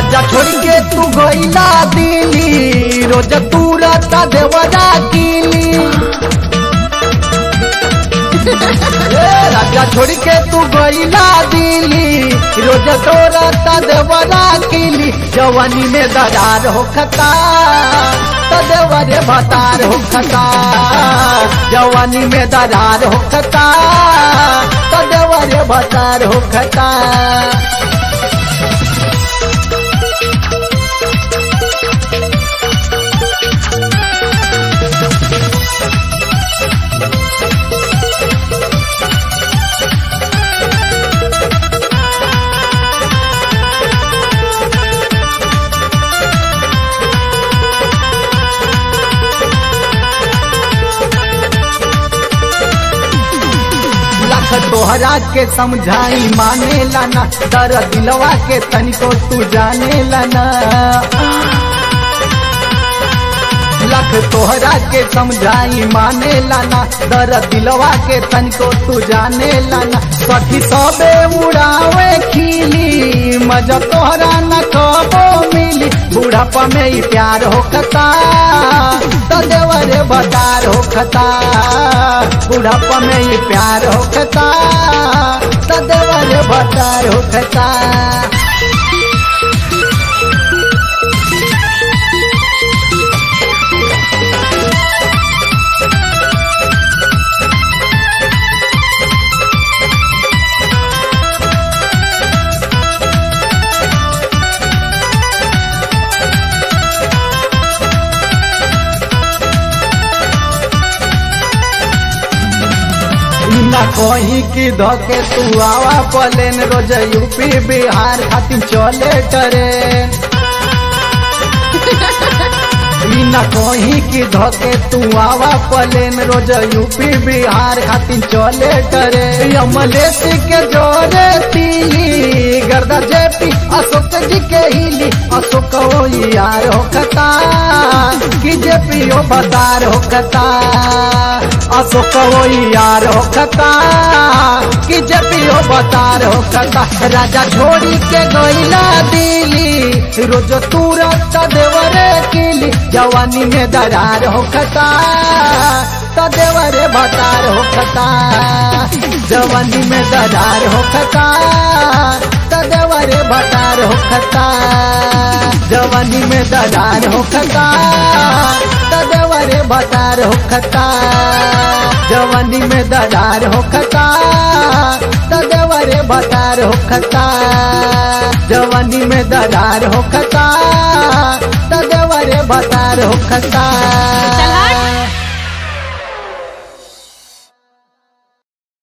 राजा छोड़ के तू गईला दिली रोज तू रता देवरा कीली ए, राजा छोड़ के तू गईला दिली रोज तो रता देवरा कीली जवानी में दरार हो खता तो देवरे भतार हो खता जवानी में दरार हो खता तो देवरे भतार हो खता लाख तोहरा के समझाई माने लाना दर दिलवा के तनिको तू जाने लाना लाख तोहरा के समझाई माने लाना दर दिलवा के तनिको तू जाने लाना सखी सबे उड़ावे खिली मजा तोहरा न कबो मिली बुढ़ापा में ही प्यार हो खता तो देवरे बदार हो खता बुढ़ापा में ही प्यार हो खता तो देवरे बदार हो खता ना कहीं की धके तू आवा पलेन रोज यूपी बिहार खातिर चले ट्रेन ई ना कहीं की धके तू आवा पलेन रोज यूपी बिहार खातिर चले ट्रेन अमलेश के जोरे तीली गर्दा जेपी अशोक जी के हिली अशोक ओ यार हो कता कि जेपी ओ बदार हो कता अशोक ओ यार हो कता कि जेपी ओ बदार हो कता राजा छोड़ी के गईला दिली रोज तूरत देवरे किली जवानी में दरार हो कता तो देवरे भतार हो खता जवानी में दरार हो खता तो देवरे भतार हो खता जवानी में दरार हो खता तो देवरे भतार हो खता जवानी में दरार हो खता तो देवरे भतार हो खता जवानी में दरार हो खता तो देवरे भतार हो खता चला